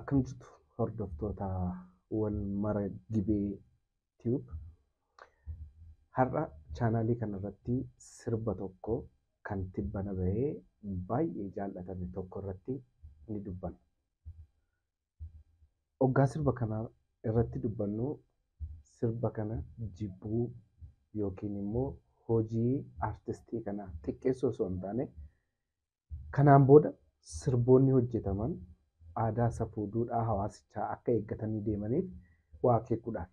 Akkam jirtu hordoftoota wal mara gibee tiyuub. Har'a chaanaalii kanarratti sirba tokko kan tibbana bahee baay'ee jaallatame tokko irratti ni dubbanna. Hoggaa sirba kana irratti dubbannu sirba kana jibbuu yookiin immoo hojii aartistii kanaa xiqqeessuu osoo hin taane kanaan booda sirboonni hojjetaman aadaa safuu duudhaa hawaasichaa akka eeggatanii deemaniif waa akeekuudhaaf.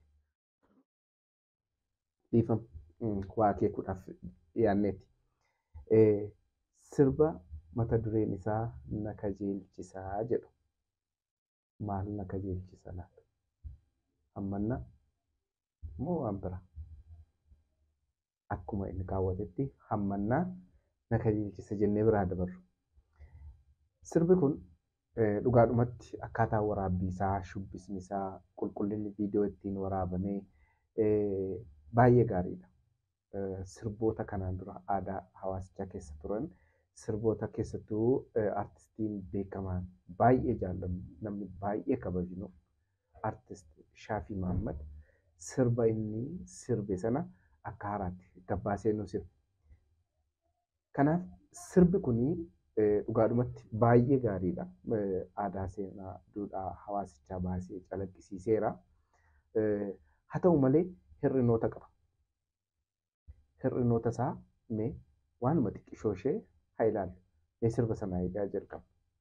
Dhiifama waa akeekuudhaaf dhiyaanneeti. Sirba mata dureen isaa na kajeelchisaa jedhu. Maal na kajeelchisa laata? Hammannaa moo waan biraa? Akkuma inni kaawwatetti hammannaa na kajeelchisa jennee biraa dabarru. Sirbi kun dhugaadhumatti akkaataa waraabbii isaa, shubbisni isaa, qulqullinni viidiyoo ittiin waraabamee baay'ee gaariidha. Sirboota kanaan dura aadaa hawaasichaa keessa turan sirboota keessattuu aartistiin beekamaan baay'ee jaallamu namni baay'ee kabajnu aartist Shaafii Mahammad sirba inni sirbe sana akka haaraatti gabbaasee nu sirbe. Kanaaf sirbi kunii dhugaadhumatti baay'ee gaariidha. Aadaa seenaa duudhaa hawaasichaa baasee calaqqisiiseera. Haa ta'u malee hir'inoota qaba. Hir'inoota isaa mee waanuma xiqqishoo ishee haa ilaallu. Mee sirba sanaa eegaa jalqaba.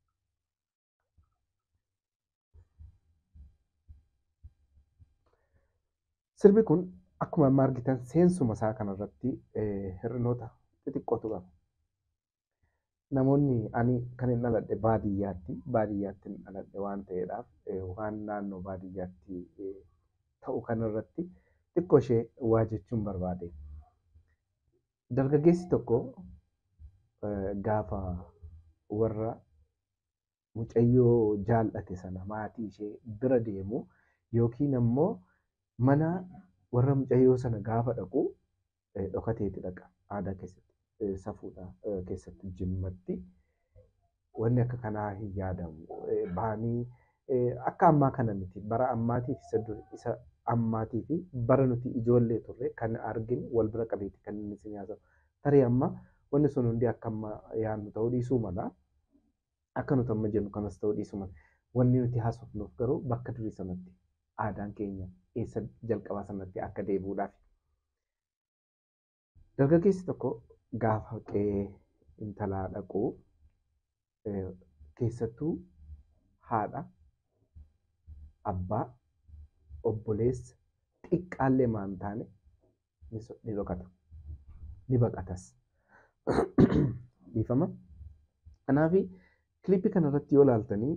Sirbi kun akkuma amma argitan seensuma isaa kanarratti hir'inoota xixiqqootu qaba. Namoonni ani kan hin dhaladhe baadiyyaatti. Baadiyyaatti hin dhaladhe waan ta'eedhaaf waan naannoo baadiyyaatti ta'u kanarratti xiqqoo ishee waa jechuun barbaade. Dargaggeessi tokko gaafa warra mucayyoo jaallate sana maatii ishee bira deemu yookiin ammoo mana warra mucayyoo sana gaafa dhaqu dhokateeti dhaqa aadaa keessatti. safuudha keessatti jimmatti wanni akka kanaa hin yaadamu. Baanii akka ammaa kana miti bara ammaatii fi isa ammaatii fi bara nuti ijoollee turre kan arginu wal bira qabeeti kan inni isin haasawu. Tarii amma wanni sun hundi akka amma yaadnu ta'uu dhiisuu mala. Akka nuti amma jennu kanas ta'uu dhiisuu mala. Wanni nuti haasofnuuf garuu bakka durii sanatti aadaan keenya eessa jalqabaa sanatti akka deebi'uudhaaf. Dargaggeessi tokko gaafa qe'ee intalaa dhaqu keessattuu haadha, abbaa, obboleessa xiqqaallee maan taane ni dhokata. Ni baqatas. Dhiifama. Kanaaf kilippii kanarratti yoo ilaaltanii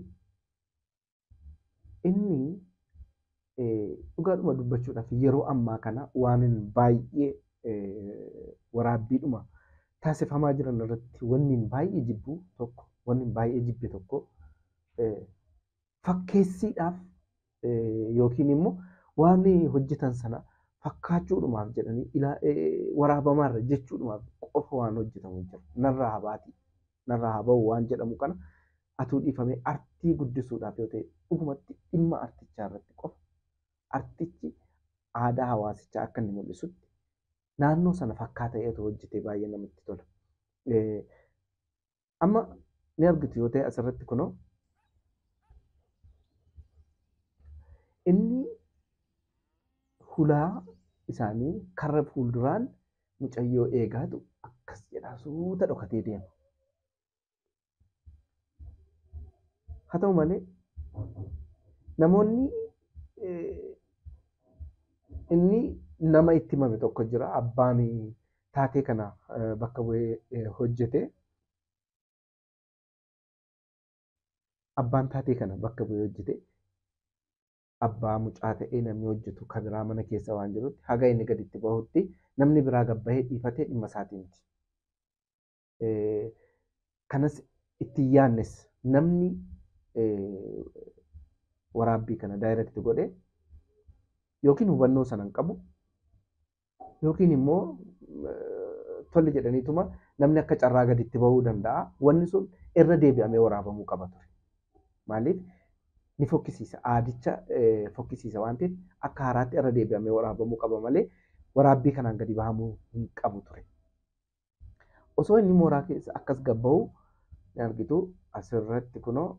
inni dhugaadhuma dubbachuudhaaf yeroo ammaa kana waan baay'ee waraabbiidhuma taasifamaa jiran irratti wanni baay'ee jibbu tokko wanni baay'ee jibbe tokko fakkeessiidhaaf yookiin immoo waan hojjetan sana fakkaachuudhumaaf jedhanii waraabamaarra jechuudhumaaf qofa waan hojjetamu jira. Narraa habaati. Narraa haba'u waan jedhamu kana atuu dhiifamee artii guddisuudhaaf yoo ta'e dhugumatti dhimma artichaa irratti qofa artichi aadaa hawaasichaa akka inni mul'isutti naannoo sana fakkaataa ta'etu hojjetee baay'ee namatti tola. Amma ni argitu yoo ta'e asirratti kunoo inni hulaa isaanii karra fuulduraan mucayyoo eegaatu akkas jedhaa suuta dhokatee deema. Haa ta'u malee namoonni inni nama itti himame tokko jira. Abbaan taatee kana bakka bu'ee hojjete. Abbaan taatee kana bakka bu'ee hojjete. Abbaa mucaa ta'ee namni hojjetu kan biraa mana keessa waan jirutti haga inni gaditti bahutti namni biraa gabbahee dhiifatee dhimma isaatii miti. Kanas itti yaannes namni waraabbii kana daayirekti godhe yookiin hubannoo sana hin qabu yookiin immoo tole jedhaniituma namni akka carraa gaditti bahuu danda'a. Wanni sun irra deebi'amee waraabamuu qaba ture. Maaliif ni fokkisiisa. Aadicha fokkisiisa waan ta'eef akka haaraatti irra deebi'amee waraabamuu qaba malee waraabbii kanaan gadi bahamuu hin qabu ture. Osoo inni mooraa keessa akkas gabba'u ni argitu asirratti kunoo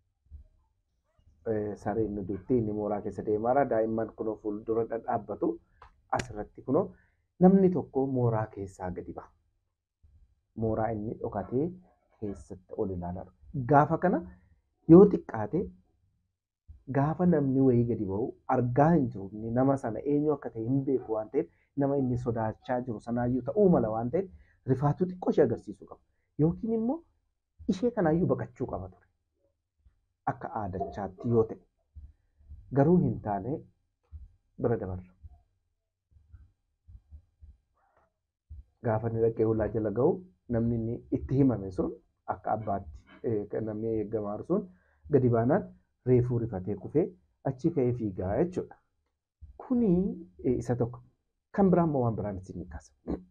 sareen nu duutti inni mooraa keessa deemaara. Daa'imman kunoo fuuldura dhadhaabbatu asirratti kunoo namni tokko mooraa keessaa gadi baha. Mooraa inni dhokatee keessatti ol ilaalaa Gaafa kana yoo xiqqaate gaafa namni wayii gadi ba'u argaa hin jiru inni nama sana eenyu akka ta'e hin beeku waan ta'eef nama inni sodaachaa jiru sanaayyuu ta'uu mala waan ta'eef rifaatuu xiqqoo ishee agarsiisuu qaba. Yookiin immoo ishee kanaayyuu baqachuu qaba ture. Akka aadachaatti yoo ta'e garuu hin taane bira dabarra. Gaafa inni dhaqee ulaa jala ga'u namni inni itti himame sun akka abbaatti namni eegamaa sun gadi baanaan reefuu rifatee kufee achi ka'ee fiigaa jechuudha. Kuni isa tokko. Kan biraa immoo waan biraan isin kaasa.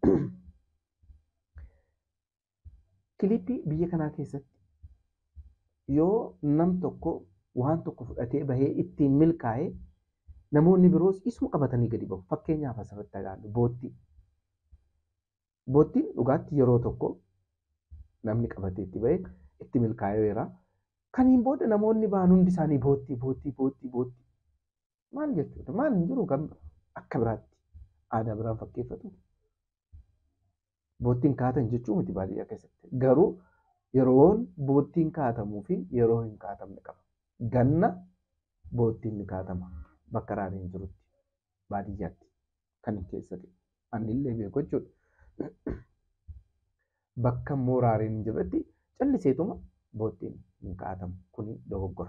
Kilippii biyya kanaa keessatti yoo nam tokko waan tokko fudhatee bahee ittiin milkaa'ee namoonni biroos isuma qabatanii gadi bahu. Fakkeenyaaf asirratti ilaallu boottii. Boottiin dhugaatti yeroo tokko namni qabatee itti bahee itti milkaa'eera. Kaniin booda namoonni ba'an hundi isaanii boottii boottii boottii boottii. Maal jechuudha? Maal hin jiru kan akka biraatti aadaa biraan fakkeeffatu. Boottiin kaatan jechuu miti baadiyyaa keessatti. Garuu yeroon boottiin kaatamuu fi yeroo hin kaatamne qaba. Ganna boottiin ni kaatama bakka raareen hin jirutti baadiyyaatti kan keessatti. Annillee beeku jechuudha. Bakka immoo raareen hin jirretti calliseetuma boottiin hin kaatamu. Kuni dogoggora.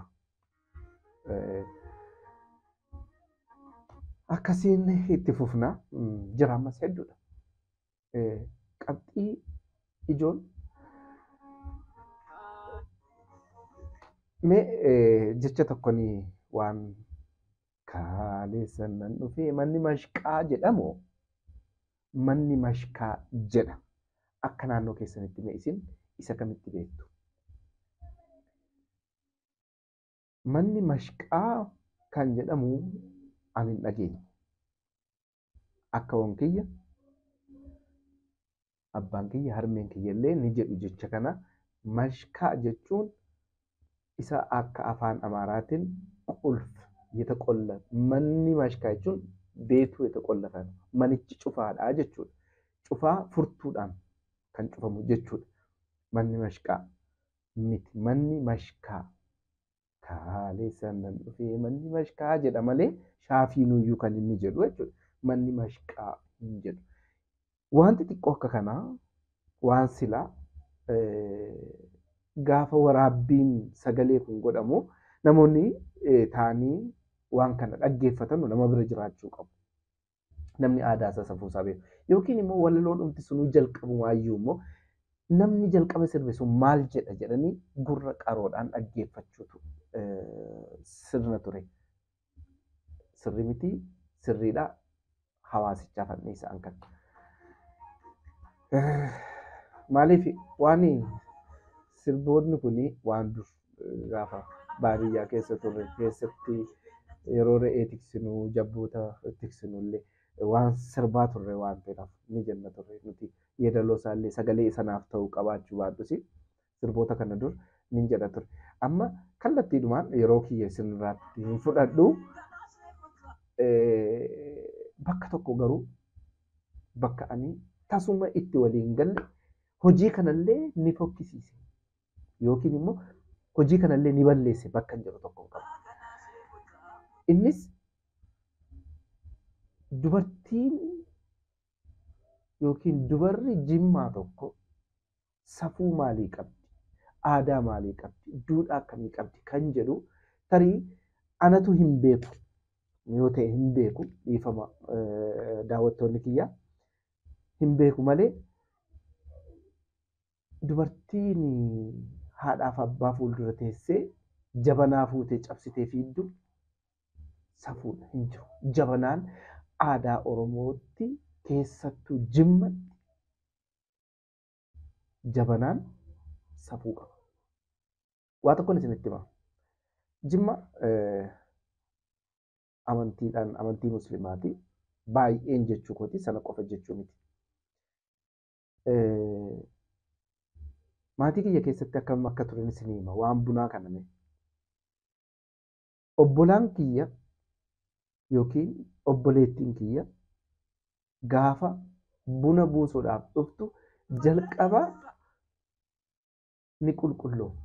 Akkasiin itti fufna jira ammas hedduudha. Qabxii ijoon mee jecha tokkoon waan kaaleessan nan dhufee manni mashqaa jedhamu manni mashqaa jedha. Akka naannoo keessanitti mee isin isa kamitti beektu? Manni mashqaa kan jedhamu ani hin dhageenye. Akka wankiyya abbaan kiyya harmeen kiyya illee ni jedhu jecha kana mashqaa jechuun isa akka afaan amaaraatiin qulf የተቆለፈ manni mashqaa jechuun beetuu የተቆለፈ manichi cufaadha jechuudha. Cufaa furtuudhaan kan cufamu jechuudha. Manni mashqaa miti manni mashqaa kaaleessan nan dhufee manni mashqaa jedha malee shaafiinuyyuu kan inni jedhu jechuudha. Manni mashqaa hin jedhu. Wanti xiqqoo akka kanaa waan silaa gaafa waraabbiin sagalee kun godhamu namoonni taa'anii waan kana dhaggeeffatan nama bira jiraachuu qabu. Namni aadaa isaa safuu isaa beeku. Yookiin immoo walaloo dhumti sunuu jalqabu waayyuu immoo namni jalqaba sirbe sun maal jedha jedhanii gurra qaroodhaan dhaggeeffachuutu sirna ture. Sirri miti sirriidha hawaasichaaf anniisaan kan. Maaliif waan sirboonni kun waan dur gaafa baadiyyaa keessa turre keessatti yeroo re'ee tiksinu jabboota tiksinu illee waan sirbaa turre waan ta'eef ni jenna turre nuti yeedaloo isaallee sagalee sanaaf ta'u qabaachuu baadhus sirboota kana dur ni jedha ture. Amma kallattiidhumaan yeroo kiyya isinirraatti hin fudhadhu bakka tokko garuu bakka ani tasuma itti waliin galle hojii kanallee ni fokkisiise yookiin immoo hojii kanallee ni balleesse bakka hin jiru tokko qaba. Innis dubartiin yookiin dubarri jimmaa tokko safuu maalii qabdi? Aadaa maalii qabdi? Duudhaa akkamii qabdi? Kan jedhu tarii anatu hin beeku yoo ta'e hin beeku dhiifama daawwattoonni kiyyaa hin beeku malee dubartiin haadhaaf abbaa fuuldura teessee jabanaa fuutee cabsitee fiiddu safuudha hin jiru. Jabanaan aadaa Oromootti keessattuu jimmatti jabanaan safuu qaba. Waa tokkoon isinitti hima. Jimma amantiidhaan amantii musliimaati. Baay'een jechuu kooti sana qofa jechuu miti. Maatii kiyya keessatti akkam akka turan isin hima waan bunaa kaname. Obbolaan kiyya yookiin obboleettiin kiyya gaafa buna buusuudhaaf dhuftu jalqaba ni qulqulloofti.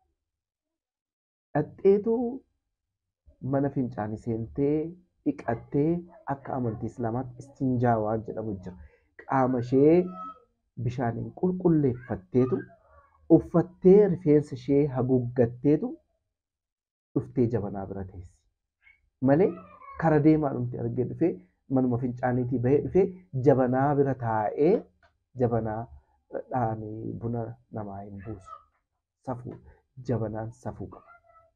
Dhaqxeetu mana fincaanii seentee dhiqattee akka amantii islaamaatti istinjaa waan jedhamu jira. Qaama ishee bishaaniin qulqulleeffatteetu uffattee rifeensa ishee haguuggatteetu dhuftee jabanaa bira teessi. Malee kara deemaa dhumti argee dhufee manuma fincaaniitii bahee dhufee jabanaa bira taa'ee jabanaa dhaanii buna namaa hin buusu. Safuu jabanaan safuu qaba.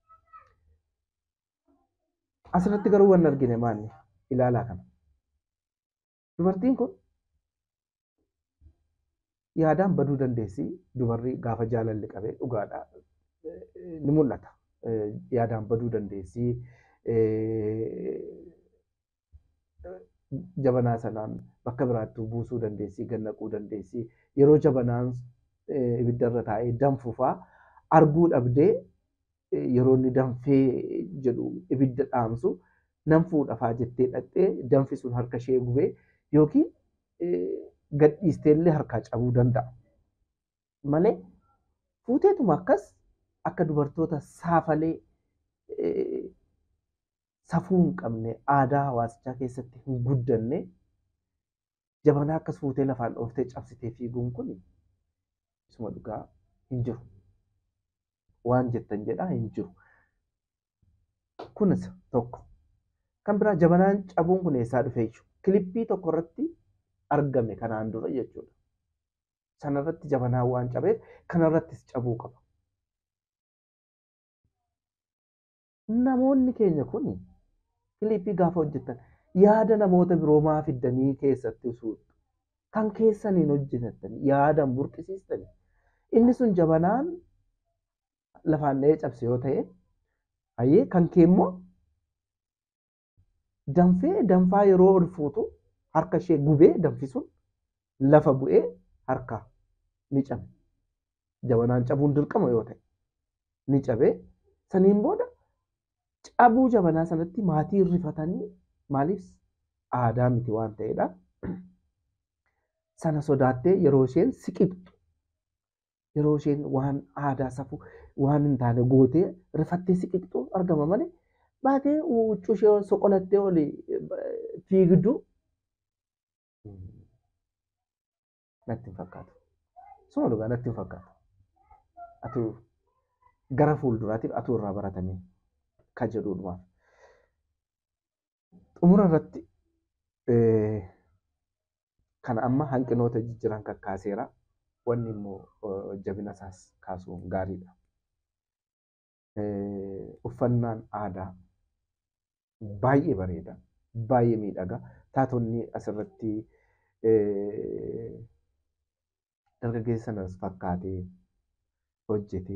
Asirratti garuu waan argine maanni ilaalaa kana. Dubartiin kun yaadaan baduu dandeessi. Dubarri gaafa jaalalli qabee dhugaadhaa ni mul'ata. Yaadaan baduu dandeessi. Jabanaa sanaan bakka biraatti buusuu dandeessi, gannaquu dandeessi. Yeroo jabanaan ibiddarra taa'ee danfufaa arguu dhabdee yeroo inni danfee jedhu ibidda dhaamsu nan fuudhafaa jettee dhaqxee danfi sun harka ishee gubee yookiin gadhiistee illee harkaa cabuu danda'a. Malee fuuteetuma akkas akka dubartoota saafalee safuu hin qabne aadaa hawaasichaa keessatti hin guddanne jabanaa akkas fuutee lafaan dhooftee cabsitee fiiguun kun isuma dhugaa hin jiru. Waan jettan jedhaa hin jiru. Kunis tokko. Kan biraa jabanaan cabuun kun eessaa dhufee jiru? Kilippii tokko irratti argame kanaan dura jechuudha. Sanarratti jabanaan waan cabeef kanarrattis cabuu qaba. Namoonni keenya kun kilippii gaafa hojjetan yaada namoota biroo maa fiddanii keessatti usuudhu. Kan keessaniin hojjetan yaadan burqisiistani. Inni sun jabanaan lafaan dha'ee cabse yoo ta'e, hayyee kan kee immoo danfee danfaa yeroo ol fuutu harka ishee gubee danfi sun lafa bu'ee harka ni cabe. Jabanaan cabuun dirqama yoo ta'e ni cabee saniin booda cabuu jabanaa sanatti maatii rifatanii maaliif aadaa miti waan ta'edha. Sana sodaattee yeroo isheen siqixxu yeroo isheen waan aadaa safuu waan hin taane gootee rifattee siqixxu argama malee baatee huccuu ishee soqolattee oli fiigdu natti hin fakkaatu. Suma dhugaa natti hin fakkaatu. Atu gara fuulduraatiif atu irraa baratamee kan jedhuudhumaaf. Xumura irratti kan amma hanqinoota jijjiran kakkaaseera. Wanni immoo jabina isaas kaasuun gaariidha. Uffannaan aadaa baay'ee bareeda, baay'ee miidhaga. Taatonni asirratti dargaggeessa sanas fakkaatee hojjetee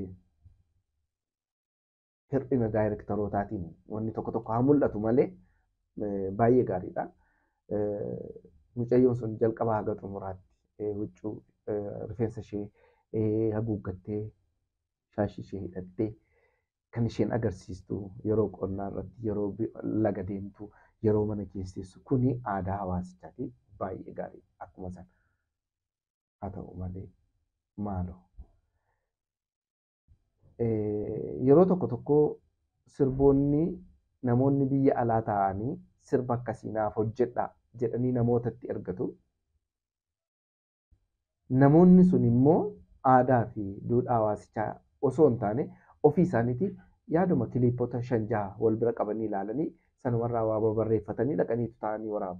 hir'ina daayirektarootaatiin wanni tokko tokko haa mul'atu malee baay'ee gaariidha. Mucayyoon sun jalqaba haga xumuraatti huccuu rifeensa ishee haguuggattee shaashii ishee hidhattee kan isheen agarsiistu yeroo qonnaa irratti yeroo laga deemtu yeroo mana keesseessu kuni aadaa hawaasichaati baay'ee gaarii akkuma sana haa ta'u malee maaloo yeroo tokko tokko sirboonni namoonni biyya alaa taa'anii sirba akkasii naaf hojjedha jedhanii namootatti ergatu. Namoonni sun immoo aadaa fi duudhaa hawaasichaa osoo hin taane ofii isaaniitii yaaduma kiliipota shan jaha wal bira qabanii ilaalanii sanumarraa waa barreeffatanii dhaqaniitu taa'anii waraabu.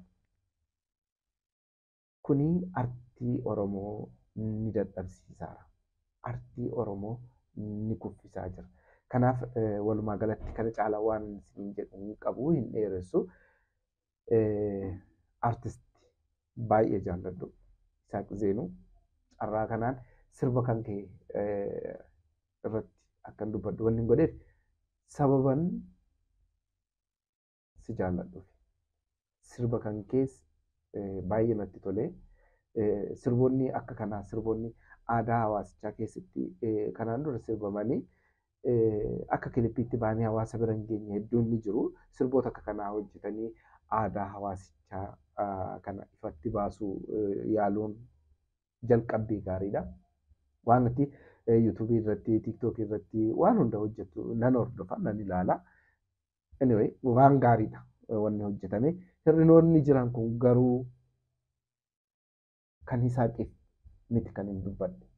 Kuni artii Oromoo ni dadhabsiisaa. Artii Oromoo ni kuffisaa jira. Kanaaf walumaa galatti kana caalaa waan isin jedhu hin qabu hin dheeressu. Artistii baay'ee jaalladhu. Isaaq Zeenuu carraa kanaan sirba kan ka'e irratti akkan dubbadhu wanni hin godheef sababan si jaalladhuuf sirba kan keessa baay'ee natti tolee sirboonni akka kanaa sirboonni aadaa hawaasichaa keessatti kanaan dura sirbamanii akka kilippiitti baanii hawaasa bira hin geenye hedduun ni jiru. Sirboota akka kanaa hojjetanii aadaa hawaasichaa kana ifatti baasuu yaaluun jalqabbii gaariidha. Waan nuti yuutuubii irratti, tiiktookii irratti waan hunda hojjetu nan hordofa, nan ilaala. Anyway, waan gaariidha wanni hojjetame. Hir'inoonni jiran kun garuu kan Yisaaqiif miti kan hin dubbadhe.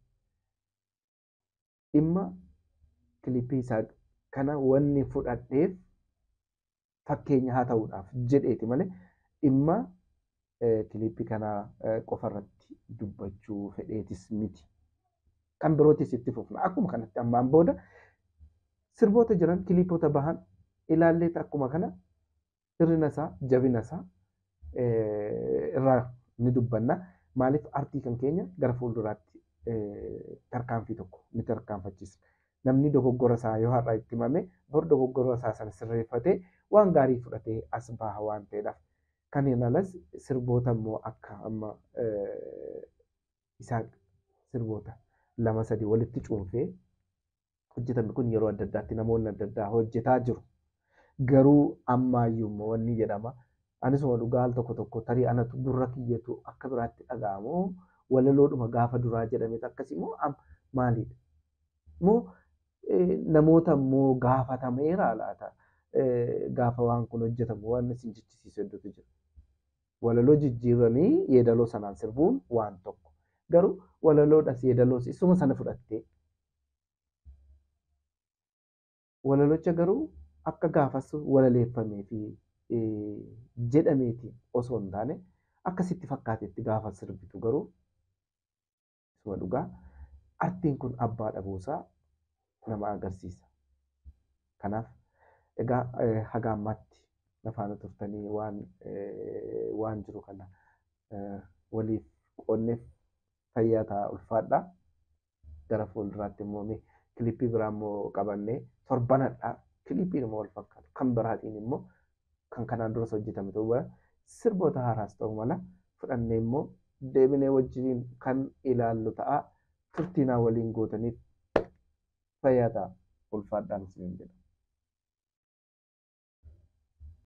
Dhimma kilippii isaa kana wanni fudhadheef fakkeenya haa ta'uudhaaf jedheeti malee dhimma kilippii kana qofarratti dubbachuu fedheetis miti. Kan birootis itti fufna. Akkuma kanatti ammaan booda sirboota jiran kilippoota bahan ilaallee akkuma kana hir'ina isaa jabina isaa irraa ni dubbanna. Maaliif artii kan keenya gara fuulduraatti tarkaanfii tokko ni tarkaanfachiisa. Namni dogoggora isaa yoo har'a itti himame bor dogoggora isaa sana sirreeffatee waan gaarii fudhatee as baha waan ta'eedhaaf. Kanneen alas sirboota immoo akka amma isaa sirboota lama sadii walitti cuunfee hojjetame kun yeroo adda addaatti namoonni adda addaa hojjetaa jiru. Garuu ammaayyuu immoo wanni jedhama. Anisuma dhugaa al tokko tokko tarii anatu gurra kiyyatu akka biraatti dhaga'amu walaloodhuma gaafa duraa jedhameet akkasii immoo maalidha? Moo namoota immoo gaafatameera laata? Gaafa waan kun hojjetamu waan isin jechisiisu hedduutu jira. Walaloo jijjiiranii yeedaloo sanaan sirbuun waan tokko. Garuu walaloodhas yeedaloos isuma sana fudhattee walalocha garuu akka gaafas walaleeffamee fi jedhameeti osoo hin taane akkasitti fakkaatetti gaafa sirbitu garuu isuma dhugaa artiin kun abbaa dhabuusaa nama agarsiisa. Kanaaf egaa haga ammaatti na faana turtanii waan waan jiru kana waliif qoonneef fayyaa ta'a ulfaadha. Gara fuulduraatti immoo kilippii biraa immoo qabannee torbanadha. Kilippiin immoo wal fakkaatu. Kan biraatiin immoo kan kanaan duras hojjetame ta'uu mala sirboota haaraas ta'uu mala fudhannee immoo deebinee wajjin kan ilaallu ta'a. Turtiinaa waliin gootaniif fayyaa ta'a. Ulfaadhaan isiniin jedha.